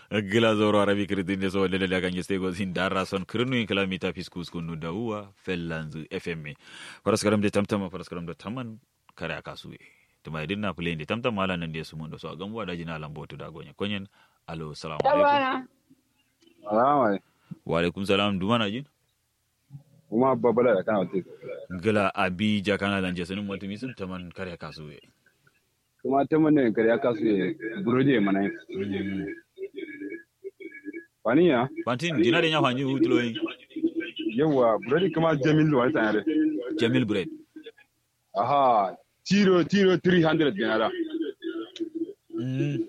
gila zoro arabi kiritinde so wonde daga ngestego sin darra son kirnu in kilamita fiskus kunu dawuwa fellanzu fm paraskaram de tamtama paraskaram de taman kare akasuwe tuma idin na play de tamtam mala nan de sumun do so agam wada jina lambotu da gonya konyen alo salamu alaikum Alama wa alaikum salam dumana jin kuma babala da kana wuce. gila abi jakana lanje sunin multimi sun taman kare akasuwe Kuma ta mana kare ya kasu ya burode mana. Wani ya? pantin dina de nya fanyi hutuloyin Yawa burode kuma Jamil wani tsanare. jamil bread Aha, tiro tiro 300 ganara. mm.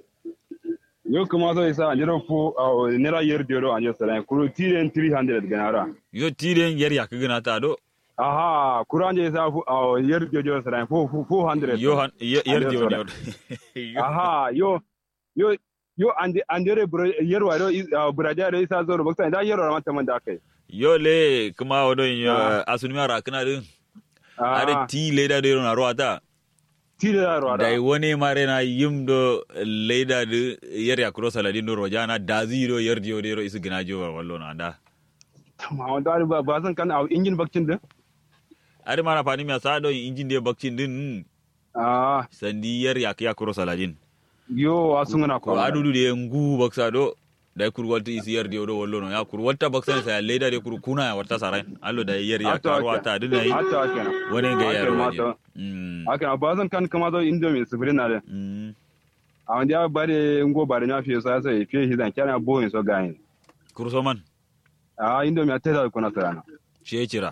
Yau kuma zai sa an jira fo a nera yar dero an jira sarai kuro tiren 300 ganara. yo tiren yer yak gina ta do Aha, kuro an jira sa fu a yar dero sarai fo 400. yo han yer Ande de sora. woni Aha, yo yo yo ande andere buro yar waro burade da isa zo bakta da yar waro mata man da kai. yo le kuma wodo yo asuni mara kana din are Ah, ti leda de na roata tire da waro dai woni mare na yimdo leda de yer ya cross ala din do rojana da zero yer dio de ro isu gina jo wallo na da ma wanda ba ba san kan a injin bakcin din are mana fani mi sa do injin de bakcin din ah sandi yer ya ya cross ala din yo asun na ko ko adudu de ngu baksa do dai kur walta isi yer dio do wallo no ya kur walta baksa sa leda de kur kuna ya warta sarai allo da yer ya Hatta karuwa haka. ta dinai hatta kenan wani ga Haka yaro ma waje ta- mm haka ba zan kan kama zo indomie sibirin na da mm a wanda ya bare ngo bare na fiye sa sai fiye hidan kana boyin so gayin kurso man a indomie ta da kuna sarana she cira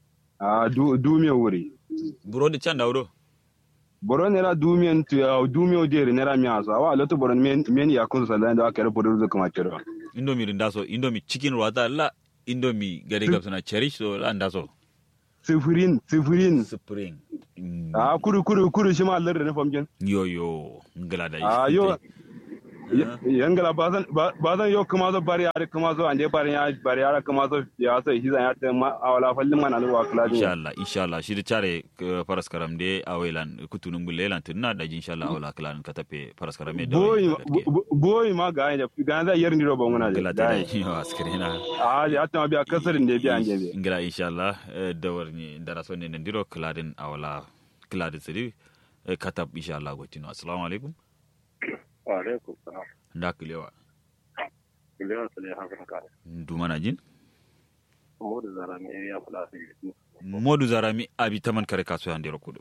a du du me wuri burodi can dawdo boro ne la du me tu a du me odere ne la mi aso awa loto boro men men ya kun sa da da kare bodo zo kuma kero indomi rinda so indomi chicken wata la indomi gade gab suna cherish so la nda so sifirin sifirin spring Mm. a kuru kuru kuru shi ma Allah da famjin yo yo ngala da a yo yangala bazan bazan yo kuma zo bari yare kuma zo ande bari ya bari yare kuma zo ya so hizan ya ta ma awala fallin man alwa kula insha Allah insha Allah shi da chare eh, faras karam de awelan kutunun bulle lan tunna da insha Allah awla klan ka tape faras karam de boy boy ma ga ya ga da yar ndiro ba muna ngala da ta dai yo askrina a ya ta biya kasarin da biya anje be ngala insha Allah eh, dawar ni dara so ne ndiro kladin awla kladin sidi eh, katab insha Allah gotino assalamu alaikum Waalaikum salam. nda kilewa Beliau sudah hakan kan. dumana jin Umur zara mi area plus itu. modu zarami abi taman kare kaso yande rokudo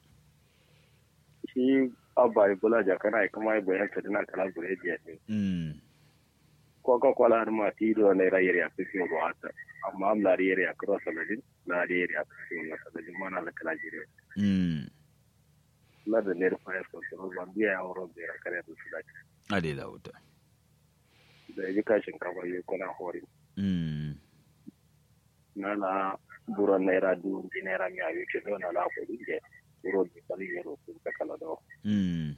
Shi abba ibula jakana ai kuma ibo yanka dina kala gure dia ne. mm Ko ko ko la ma ti do ne ra yeri afisi go hata. Amma am la yeri akro saladin, la yeri afisi na saladin mana la kala jire. mm La da ne fa ko to ban biya ya woro be kare da su da. ade da wuta Da ji kashin ka ba yi kuna hori. mm Na la buron naira du di naira mi ayu ke do na la ko di je. Buro di kali yero ku ta kala do. mm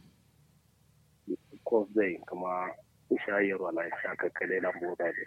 ko zai kuma shayarwa na shaka kale na boda ne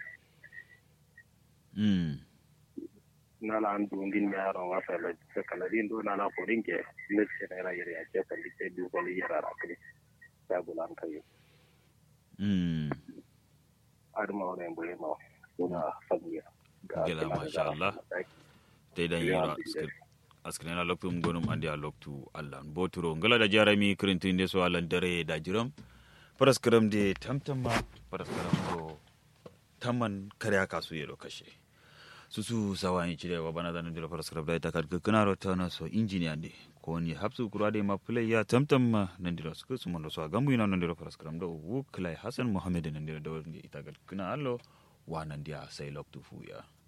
mm na la an dungin ya ran wasa la ta kala din do na la forin ke ne ce na yare ya ce kan dike du ko yara ra kare ta bulan kai mm ar ma wala boye ma kuna fadiya Gila, masha Allah. te dan yiro askrena loktu gonum andi a loktu allah boturo ngala da jarami krintinde so allah dare da jiram paraskram de tamtama paraskram do tamman kare aka su yelo kashe susu sawani cire wa bana zanen dilo paraskram da ita kad kana ro tana so engineer de ko ni hapsu kurade ma play ya tamtam nan dilo su su mondo so gambu ina nan dilo paraskram do wu klai hasan muhammad nan dilo do ita kad kana allo wa nan dia sai loktu fu ya